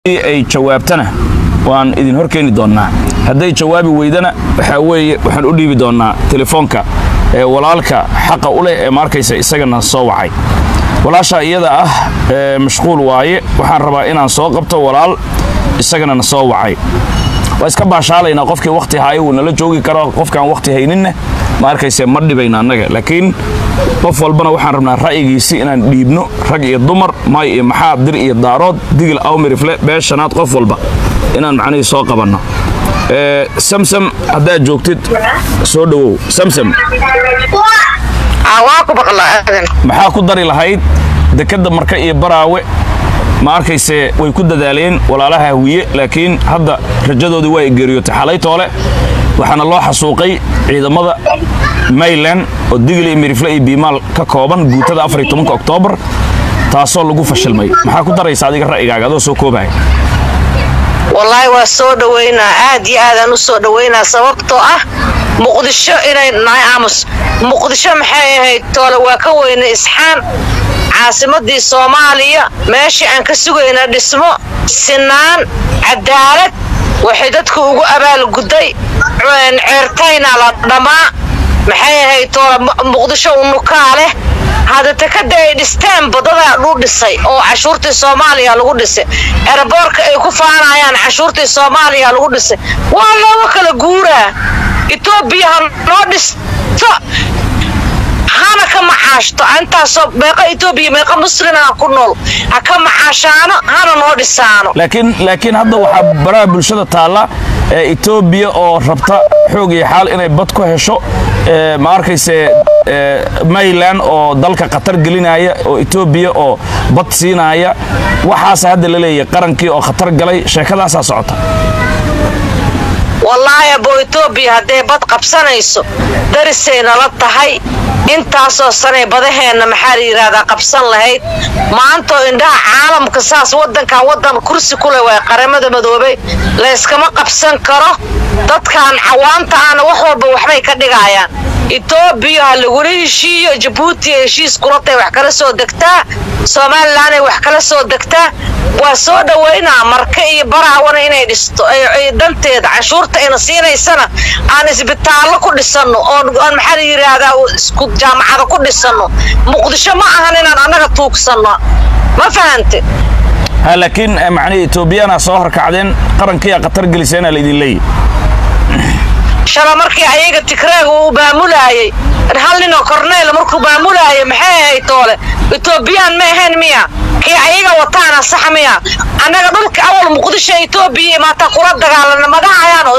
ay jawaabtana waan idin horkeeni doonnaa hadday jawaabi weydana waxaa weeye waxaan u dhiibi doonnaa telefoonka ee walaalka xaqa u leh ee maarkaysa isagana soo wacay walaashaa iyada ah ee mashquul waaye waxaan rabaa inaan soo qabto walaal isagana na soo wacay waa iska baashaalaynaa qofkii wakhti haayo wuu nala joogi karo qofkaan wakhti hayninna ma arkayse ma dhibayna annaga laakiin qof walbana waxaan rabnaa ra'yigiisi inaan dhiibno rag iyo dumar maay iyo maxaa dir iyo daarood digil awmirifle bee shanaad qof walba inaan macnihii soo qabanno Ee, samsam haddaad joogtid soo dhowow samsam waa ku baqlaa aadan maxaa ku dari lahayd dekedda marka iyo baraawe ma arkayse way ku dadaaleen walaalaha hawiye laakiin hadda rajadoodii waa geeriyootay xalay toole waxaana loo xasuuqay ciidamada mayland oo digli iyo mirifle iyo biimaal ka kooban guutada oktoobar taasoo lagu fashilmay maxaa ku daraysa adiga ra'yigaaga adoo soo koobaya wallaahi waa soo dhowaynaa aad iyo aadaan u soo dhowaynaa sababtoo ah muqdisho inay nahay aamus muqdisho maxay ahayd toole waa ka weyna isxaan caasimadii soomaaliya meeshii aan ka sugayna dhismo sinaan cadaalad waxay dadku ugu abaalgudday ceertayna la dhammaa maxay ahayd toole muqdisho unukaa leh hadda takada ay dhisteen badadaa dhuu dhisay oo cashuurtii soomaaliya lagu dhisay eraboorka ay ku faanayaan cashuurtii soomaaliya lagu dhisay waa looga kala guuraa etoobiya ha noo dhisto hana ka macaashto intaasoo meeqa etoobiya meeqa muslima ku nool ha ka macaashaano hana noo dhisaano laakiin laakiin hadda waxaa baraha bulshada taalla ee etoobiya oo rabta xoog iyo xaal inay bad ku hesho ee, ma arkayse ee, mayland oo dalka khatar gelinaya oo etoobiya oo bad siinaya waxaasa hadda la leeyahay qarankii oo khatar galay sheekadaasaa socota wallaahi abo etoobiya hadday bad qabsanayso darisay nala tahay intaasoo sanay badaheenna maxaa la yidhaahdaa qabsan lahayd maantoo indhaha caalamka saas waddankan waddan kursi ku leh waa qaramada madoobay layskama qabsan karo dadkan cawaanta ahna wax walba waxbay ka dhigayaan etoobiya ha lagula heshiiyo jabuuti heshiis kulatay wax kala soo degtaa somalilanay wax kala soo degtaa waa soo dhowaynaa marka iyo baraawana inay dhisto ay- ay danteeda canshuurta ayna siinaysana aan isbitaallo ku dhisanno oon oon maxaa la yidhaahdaa isku jaamacado ku dhisanno muqdisho ma ahan inaan annaga tuugsanno ma fahante ha laakiin eh, macnihii etoobiyana soo horkacdeen qarankiiaa khatar geliseenaa laydin leeyahy shala markii ayaga tigreega uu maamulaayey hal ninoo korneyla markuu maamulaayay maxay ahayd toole etoobiyaan ma ahayn miya kii ayaga wataana sax miya annaga dhulka awal muqdisho etoobiya imaataa kula dagaalana ma dhahayaano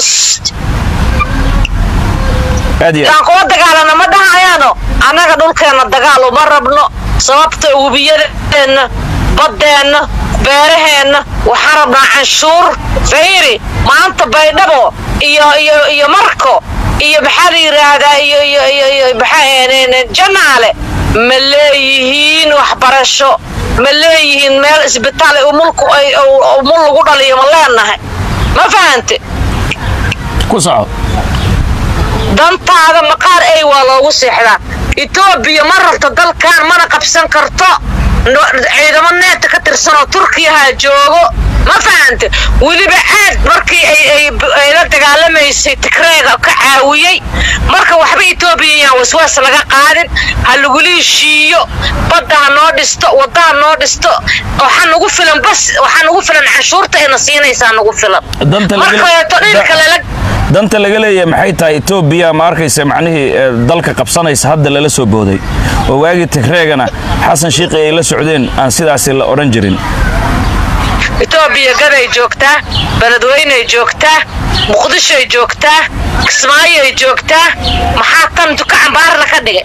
aad iyo aad. yaan kula dagaalana ma dhahayaano annaga dhulkeenna dagaal uma rabno sababta webiyadeenna baddeenna beeraheenna waxaan rabnaa canshuur fayri maanta baydhabo iyo iyo iyo marko iyo maxaa la yidhaahdaa iyo iyo iyo iyo maxaa janaale ma leeyihiin waxbarasho ma leeyihiin meel isbitaal ay umulku ay umul lagu dhaliyo ma leenahay ma fahante ku soco dantaada maqaar ay waa loogu seexdaa etoobiya ma rabto dalkan mana qabsan karto no- ciidamo neeta ka tirsanoo turkiyaha joogo ma fahante weliba aad markii ay ay ay la dagaalamaysay tigreega ka caawiyey marka waxba etoobiya yaan waswaas laga qaadin ha lagula heshiiyo badda ha noo dhisto wadda ha noo dhisto waxaa nagu filan bas waxaa nagu filan canshuurta ayna siinaysaa nagu filan Danta laga- markaeeto dhirka lala danta laga leeyahay maxay tahay etoobiya ma arkaysa macnihii ee, dalka qabsanaysa hadda lala soo booday oo waagii tigreegana xasan shiiqi ay la socdeen aan sidaasi la odhan jirin etoobiya gaday joogtaa beledweynay joogtaa muqdishoy joogtaa kismaayoy joogtaa maxaa tan duka cambaarla ka dhigay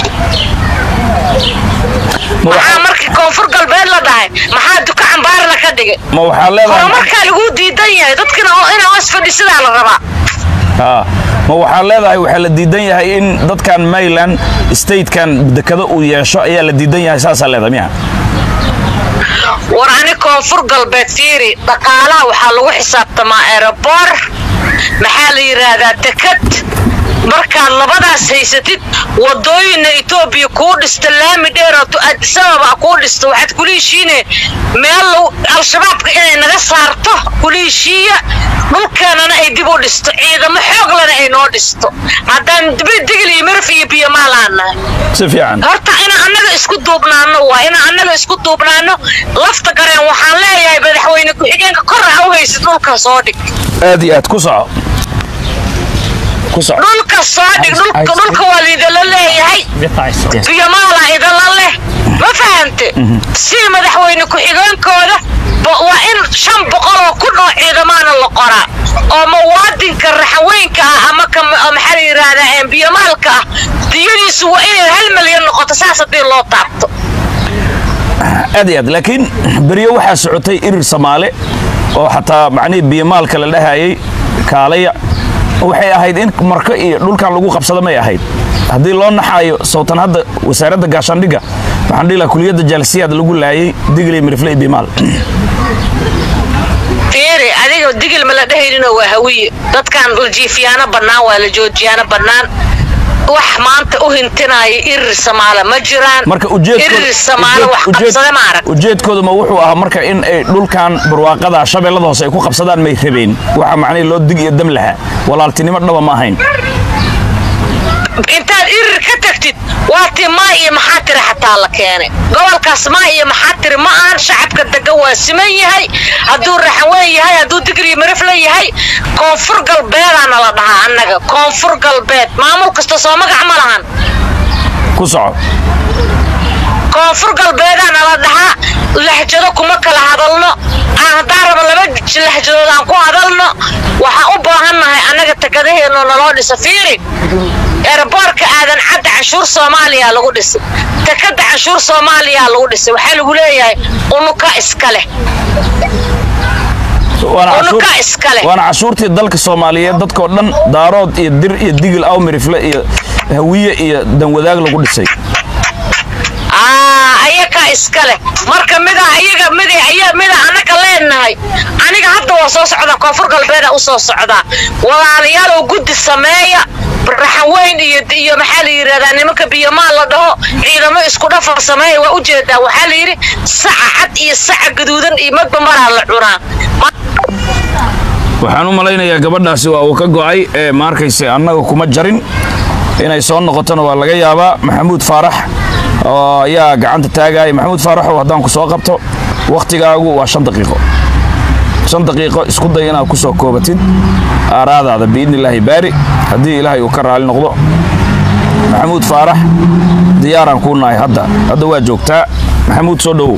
ma maxaa waxa- markii koonfur galbeed la dhahay maxaa duka cambaarla ka dhigay ma waxaa leedahay horumarkaa laguu diidan yahay dadkina oo inaa hoos fadhisidaa la rabaa Haa. ma waxaa leedahay waxaa la diidan yahay in dadkan mayland statekan dekado uu yeesho ayaa la diidan yahay saasaa leedahay miya war ani koonfur galbeed fiiri dhaqaalaha waxaa lagu xisaabtamaa eroboor maxaa la yidhaahdaa tekad markaad labadaas haysatid wadooyinna etoobiya kuu dhista laami dheeroo adisababa kuu dhista waxaad kula heshiine meel al-shabaabka inay naga saarto kula heshiiya dhulkeenana ay dib u dhisto ciidamo xooglana ay noo dhisto haddaan digil iyo miraf iyo biyomaalaan si fiican horta inaan annaga isku duubnaano waa inaan annaga isku duubnaano lafta gareen waxaan leeyahay madaxweyne ku-xigeenka kor ha u haysid dhulka soo dhig aad iyo aad ku soco ku soco dhulka soo dhig dhulka dhulka waa liidala leeyahay biyomaala idala leh ma fahante si madaxweyne ku-xigeenkooda waa in shan boqol oo kun oo ciidamaana la qoraa oo muwaadinka raxaweynka ah ama maxaa la yidhaahdaa biyomaalka ah diyadiisu waa inay hal milyan noqoto saas haddii loo taabto aad iyo aad laakiin beryo waxaa socotay irir samaale oo xataa macnihii biyomaalka la dhahayay kaalaya waxay ahayd in marka iyo dhulkan lagu qabsado may ahayd haddii loo naxaayo sawtan hadda wasaaradda gaashaandhigga waxaan dhihi lahaa kuliyadda jaalisiyaad lagu laayay digli mirifle iyo bimaal fiiri adiga digil ma la dhehayninoo waa hawiye dadkan la jiifiyaano bannaan waa la joojiyaano bannaan wax maanta u hintinaya irir samaale ma jiraan marka irir samaale wax qabsada ma arag ujeedkoodu ma wuxuu ahaa marka in ay dhulkan barwaaqada shabeellada hoose ay ku qabsadaan may rabeen waxa macnihi loo dig iyo dam lahaa walaaltinimo dhaba ma ahayn intaad irir ka tagtid waatii maa iyo maxaa tiri xataa la keenay gobolkaas maa iyo maxaa tiri ma ahan shacabka degan waa siman yahay hadduu raxaweyn yahay hadduu digriyo marifla yahay koonfur galbeedaana la dhahaa annaga koonfur galbeed maamul kasta soo magac ma lahan ku soco koonfur galbeedaana la dhahaa lahjado kuma kala hadalno aan haddaan raba laba lahjadood aan ku hadalno waxaan u baahannahay annaga takadaheenoo naloo dhisa fiiri eeraboorka aadan cadda canshuur soomaaliya lagu dhisay takada canshuur soomaaliya lagu dhisay waxaa lagu leeyahay unuka iska leh unuka iska leh waana cashuurtii dalka soomaaliyeed dadkoo dhan daarood iyo dir iyo digil awmirifle iyo hawiye iyo danwadaag lagu dhisay ayakaa iska leh marka mida ayaga mid mida annaga leenahay aniga hadda waa soo socdaa koonfur galbeeda u soo socdaa walaalayaalow guddi sameeya raxaweyn iyo iyo maxaa la yidhahdaa nimanka biyomaal la dhaho ciidamo isku dhafar sameeya waa ujeedaa waxaa la yidhi saca cad iyo saca gaduudan iyo madba maraa la cunaa waxaan u malaynayaa gabadhaasi waa uu ka go'ay ee ma arkayse annaga kuma jarin inay soo noqotona waa laga yaabaa maxamuud faarax oo ayaa gacanta taagaya maxamuud faaraxow haddaan ku soo qabto wakhtigaagu waa shan daqiiqo shan daqiiqo isku day inaad ku soo koobatid aaraadaada biidni illaahi baari haddii ilaahay uu ka raali noqdo maxamuud faarax diyaaraan kuu nahay hadda hadda waa joogtaa maxamuud soo dhowow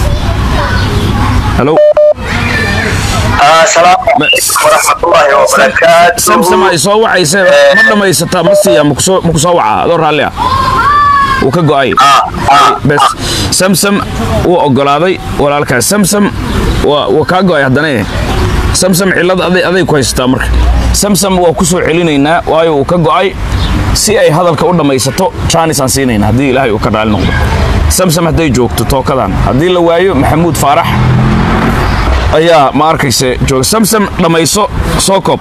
halo السلام عليكم ورحمة الله وبركاته samsam ay soo wacayse ma dhammaysataa ma siiya ma ku soo wacaa adoo raalli ah wuu ka go'ay bes samsam wuu oggolaaday walaalkaas samsam waa kaa go'ay haddana samsam cillad aday ku haysataa marka samsam waa ku soo celinaynaa waayo uu ka go'ay si ay hadalka u dhammaysato jaanis aan siinayna haddii ilaahay uu ka raali noqdo samsam hadday joogto tookadan haddii la waayo maxamuud faarax ayaa ma arkayse jooga samsam dhammayso soo koob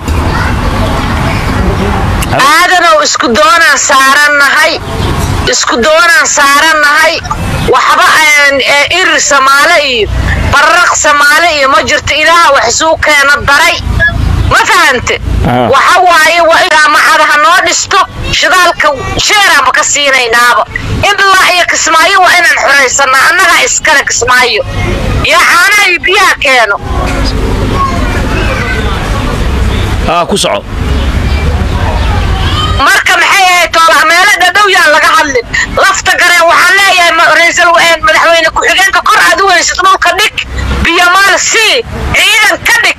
aadanow isku doonaan saarannahay isku doonaan saarannahay waxba aan irir samaale iyo barraq samaale iyo ma jirto ilaaha wax isuu keena daray ma fahante waxa waaye waa jaamacada ha noo dhisto shidaalka sheeraanba ka siinaynaaba ilaa iyo kismaayo waa inaan xoraysanaa annagaa iskale kismaayo iyo caanaha iyo biyaha keeno aa ku soco marka maxay ahayd toolaha meelo dhadhow yaan laga hadlin lafta gareen waxaan leeyahay ra'iisul madaxweyne ku-xigeenka kor aad u weysid dhulka dhig biyomaal sii ciidan ka dhig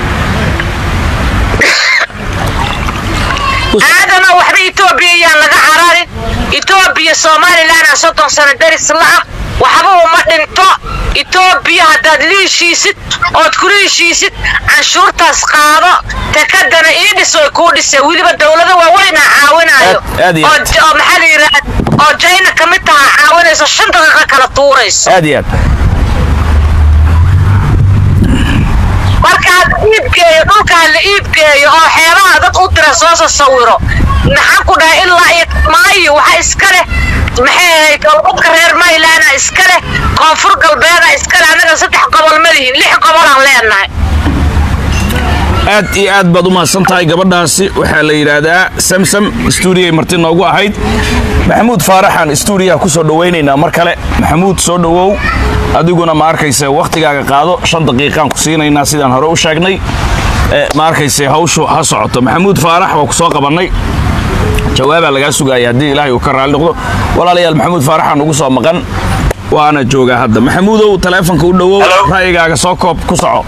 aadana waxba etoobiya yaan laga cararin etoobiya somalilan aa soddon sano daris la'ah waxba uma dhinto etoobiya haddaad liishiisid ood ku liishiisid canshuurtaas qaado takadana ii dhis way kuu dhisee weliba dowlado waaweynaa caawinaayo oo maxaa la yidhaha oo jayna ka mid taha caawinayso shan daqiiqa kala tuurayso aad iyo aad markaad iibgeey dhahayo dhulkaa la iibgeeyo oo xeebaha dad u dira soo sasawiro maxaan ku dhahay ilaa iyo maayo waxa iska leh maxay ahayd galbadka reer maylaana iska leh koonfur galbeeda iska leh annaga saddex gobol ma lihin lix gobolaan leenahay aad iyo aad baad u mahadsan tahay gabadhaasi waxaa la yidhaahdaa samsam stuudiyay marti noogu ahayd maxamuud faaraxaan stuudiyaha ku soo dhowaynaynaa mar kale maxamuud soo dhowow adiguna ma arkayse wakhtigaaga qaado shan daqiiqaan ku siinaynaa sidaan hore u sheegnay Eh, ma arkayse hawshu ha socoto maxamuud faarax waa ku soo qabannay jawaabaa lagaa sugaaya haddii ilaahay uu ka raalli noqdo walaalayaal maxamuud faaraxaan ugu soo maqan waana joogaa hadda maxamuudow taleefonka u dhowow Hello. ra'yigaaga soo koob ku soco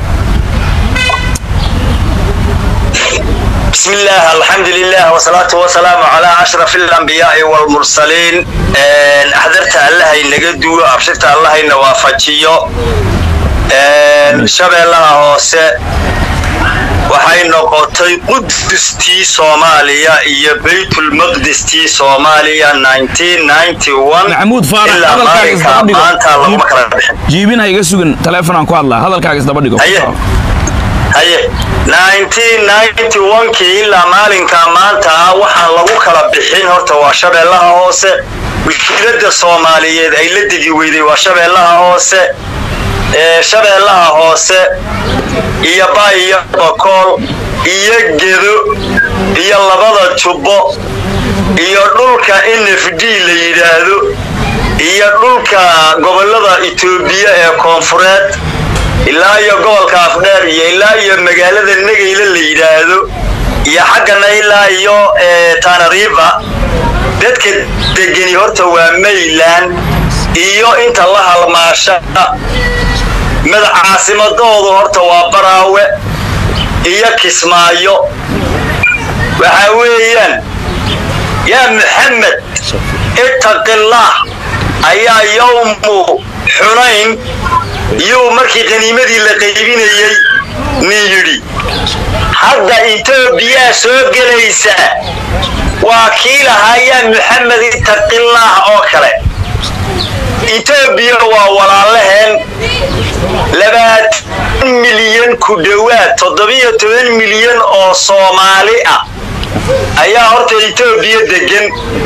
بسم الله الحمد لله والصلاة والسلام على أشرف الأنبياء والمرسلين آه، أحضرت الله ينقدو أبشرت الله ينوافجيو آه، شبه الله هوسه waxay noqotay qudustii soomaaliya iyo baytulmaqdistii soomaaliya 1991 maxamuud faarax ilaa hadalkaaga maalinka isdaba dhigo maanta laguma kala bixin jiibin ha iga sugin taleefonaan ku hadlaa hadalkaaga isdaba dhigo Haye. haye 1991kii ilaa maalinka maanta ah waxaan lagu kala bixin horta waa shabeellaha hoose wikiilada soomaaliyeed ay la degi weyday waa shabeellaha hoose ee shabeellaha hoose iyo bay iyo bakool iyo gedo iyo labada jubbo iyo dhulka nfd la yidhaahdo iyo dhulka gobolada itoobiya ee koonfureed ilaa iyo gobolka afdheer iyo ilaa iyo magaalada negayla la yidhaahdo iyo xaggana ilaa iyo eh, tanariiba dadka degeni horta waa mayland iyo inta la halmaasha madax caasimadoodu horta waa baraawe iyo kismaayo waxaa weeyaan yaa maxamed ittaqillaah ayaa yowmu xunayn iyuu markii qaniimadii la qaybinayey nin yidhi hadda etoobiyaa soo gelaysa waa kii lahaa yaa maxamed ittaqillaah oo kale etoobiya waa walaalaheen labaatan milyan ku dhowaad toddobiyo toban milyan oo soomaali ah ayaa horta etoobiya degan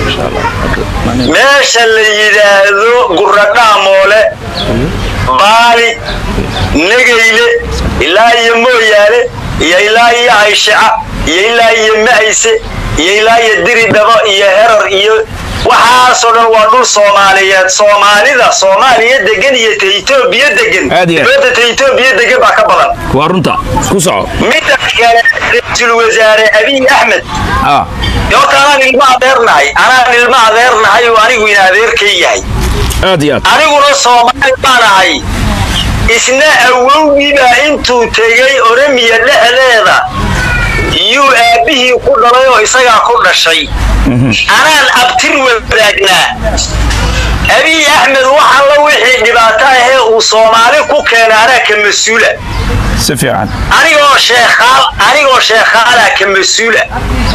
meesha la yidhaahdo guradhaamoole baali negayle ilaa iyo mooyaale iyo ilaa iyo ayshaca iyo ilaa iyo ma'ayse iyo ilaa iyo diridhabo iyo herar iyo waxaasoo dhan waa dhul soomaaliyeed soomaalida soomaaliya degan iyo ta etoobiya degan Aad iyo aad. dibadda ta etoobiya degan baa ka badan waa runta ku soco midda kale ra-iisul wasaare abiy axmed ah horta anaan ilmo adeernahay anaan ilmo adeernahay oo anigu in adeerkay yahay aad iyo aad aniguna soomaali baan ahay isna awowgiibaa intuu tegey oramiya dhexdeeda yuu aabbihii ku dhalay oo isagaa ku dhashay anaan abtir wadaagnaa abiy axmed wax alla wixii dhibaato ahee uu soomaali ku keena anaa ka mas-uula si fiican anigoo sheekhaal anigoo sheekhaalaa ka mas-uula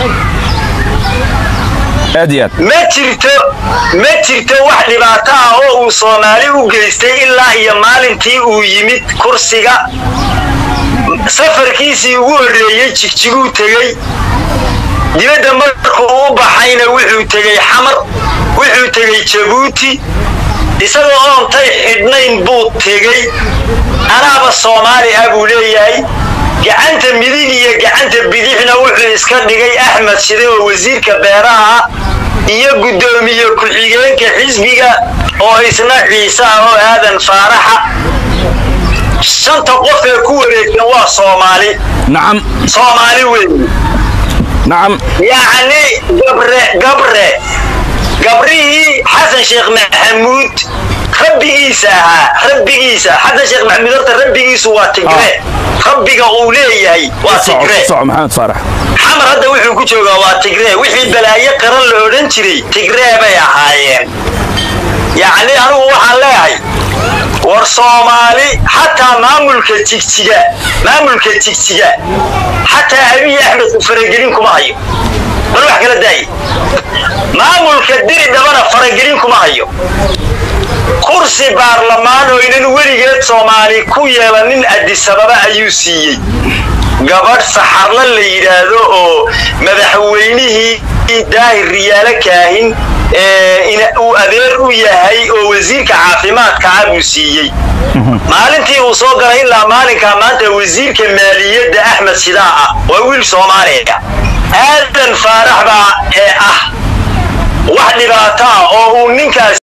aad iyo aad ma jirto ma jirto wax dhibaato ah oo uu soomaali u geystay ilaa iyo maalintii uu yimid kursiga safarkiisii ugu horreeyey jigjiguu tegey dibadda markuu u baxayna wuxuu tegey xamar wuxuu tegey jabuuti isagoo oontay xidhnayn buu tegey anaaba soomaali ah buu leeyahay gacanta midig iyo gacanta bidixna wuxuu iska dhigay axmed shide oo wasiirka beeraha iyo guddoomiye ku-xigeenka xisbiga oo isna ciise ah oo aadan faaraxa shanta qof ee ku wareegsan waa soomaali nacam soomaali weeye nacam yacni gabre gabre gabrihii xasan sheekh maxamuud rabbigiisa ahaa rabbigiisa xasan sheekh maxamuud horta rabbigiisu waa tigre rabbiga uu leeyahay waa ku soco tigre ku soco maxamed faarax xamar hadda wuxuu ku joogaa waa tigree wixii balaayo qaran la odhan jiray tigree bay ahaayeen yacni anigu waxaan leeyahay war soomaali xataa maamulka jigjiga maamulka jigjiga xataa abiy axmed u faragelin kuma hayo bal wax kala daaye maamulka diri dhabana faragelin kuma hayo kursi baarlamaan oo inan weligeed soomaali ku yeelanin adisababa ayuu siiyey gabadh saxarla la yidhaahdo oo madaxweynihii daahir riyaalo kaahin uu adeer u yahay oo wasiirka caafimaadka ah buu siiyey maalintii uu soo galay ilaa maalinkaa maanta wasiirka maaliyadda axmed shidaa ah waa wiil soomaaliya aadan faarax baa ee ah wax dhibaato ah oo uu ninkaas